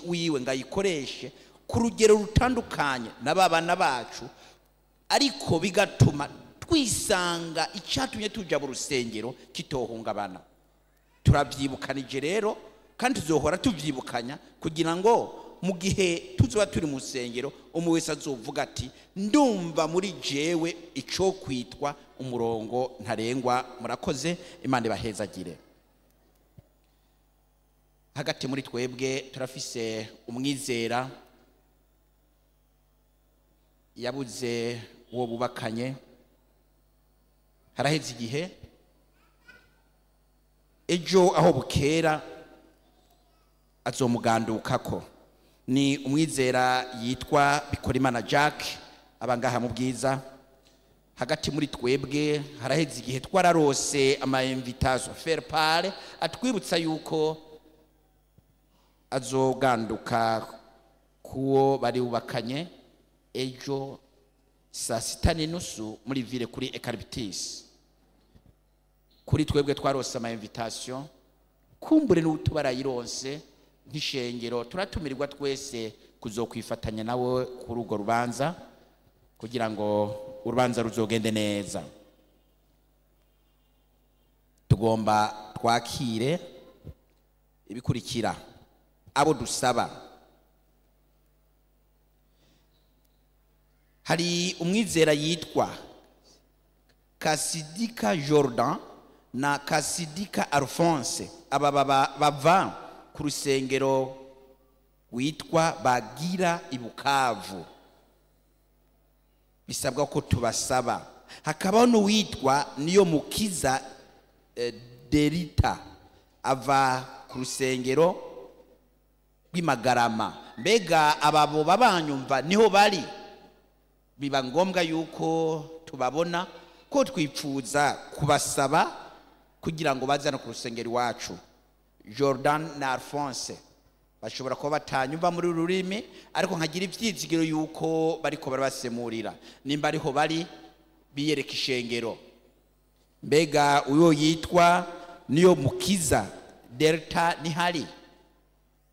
wiwe ngo ayikoreshe ku rugero rutandukanye na ba bana bacu ariko bigatuma twisanga icyatumye tujya mu rusengero kitohungabana turabyibukanije rero kandi tuzohora tubyibukanya kugira ngo mu gihe tuzoba turi mu rusengero umwe wese azovuga ati ndumva muri jewe icyo kwitwa umurongo ntarengwa murakoze imana ibahezagire hagati muri twebwe turafise umwizera yabuze uwo bubakanye haraheze igihe ejo aho bukera azomugandukako ni umwizera yitwa bikorimana jack abangaha mu bwiza hagati muri twebwe haraheze igihe twararose ama invitation faire part atwibutsa yuko azoganduka kuwo bari bubakanye ejo saa sita n'inusu muri ville kuri ekaribitisi kuri twebwe twarose ama invitation kumbure n'ubu barayironse nk'ishengero turatumirirwa twese kuzokwifatanya nawe kuri urwo rubanza kugira ngo urubanza ruzogende neza tugomba twakire ibikurikira abo dusaba hari umwizera yitwa kasidika jordan na kasidika alphonse aba baba- bava ku rusengero witwa bagira ibukavu bisabwa ko tubasaba hakabaho n'uwitwa niyo mukiza eh, derita ava ku rusengero rw'imagarama mbega ababo babanyumva niho bari biba ngombwa yuko tubabona ko twipfuza kubasaba kugira ngo baze no ku rusengero iwacu jordan na alphonse bashobora kuba batanyumva muri uru rurimi ariko nkagira ibyizigiro yuko bariko barabasemurira nimba ariho bari biyereka ishengero mbega uyo yitwa niyo mukiza delta nihari